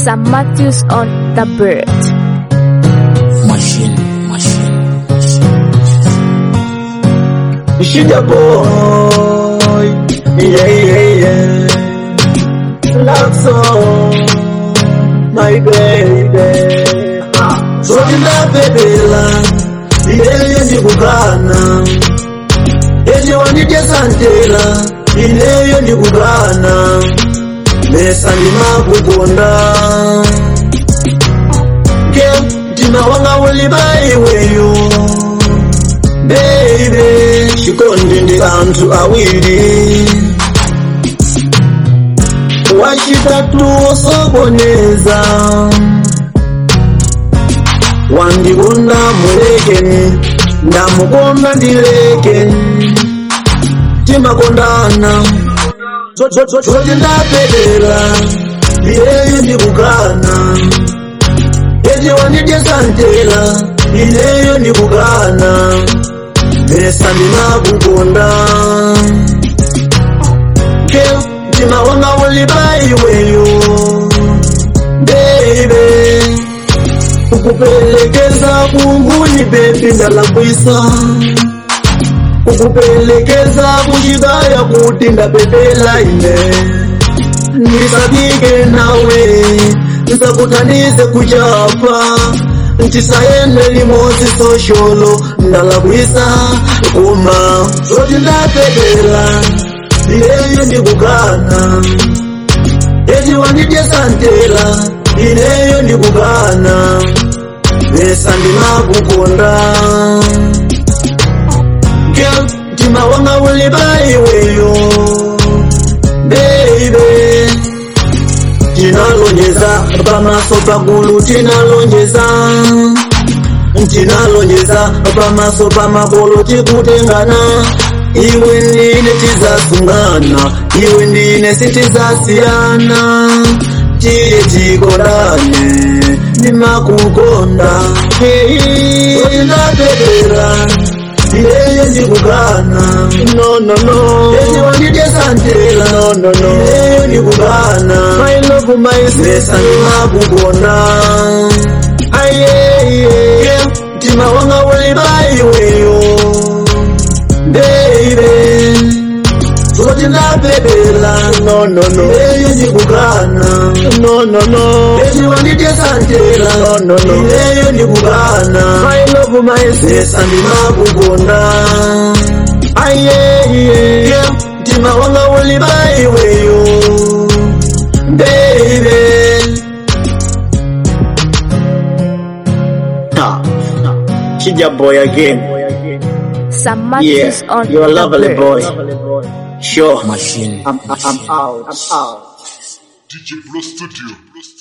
Sam Matthews on the bird. Machine, machine. Sugar boy, yeah, yeah, yeah. Love song, my baby. Zote ndapepela, ineyo ndikugana. Ezi wanditesa ntela, ineyo ndikugana. Mesa ndimakukonda. Girl, mtima wanga uli baiweyo. Baby, chikondi ndi anthu awiri wachitatu osokoneza wandikonda mulekeni ndamukonda ndilekeni timakondana zoti ndapedera iyeyo ndikukana ezi wandidyesa ntela ineyo ndikukana mesa ndinakukonda Girl, mtima wanga uli baiweyo baby kukupelekeza kunguni bebi ndalakwisa kukupelekeza kuchibaya kuti ndapepela ine ndisabike nawe nsakuthandize kuchapa ntisayende limodzi sosholo ndalakwisa koma zoti ndapepela ineyo ndikukana ezi wandidyesa ntela ineyo ndikukana mesa ndimakukonda Girl, mtima wanga uli baiweyo baby tinalonjeza pamaso pagulu tinalonjeza tinalonjeza pamaso pamakolo tikutengana iwe ndine tizasungana iwe ndine sitizasiyana tiye tikondane ndimakukonda ndapepera iyeyo ndikukana no no no ezi wandidyesa ntela no no no iyeyo ndikukana my love my sesa ndimakukonda ayeye mtima wanga uli baiweyo baby zoti ndapepela no no no iyeyo ndikukana no no no ezi wandidyesa ntela no no no iyeyo ndikukana my love my sesa ndimakukonda ayeye mtima wanga uli baiweyo baby Nah, Chija boy again. Sam Yeah, Matthews on you're a the lovely bird. boy. Sure. Machine. I'm, I'm out. I'm out. DJ Blow Studio.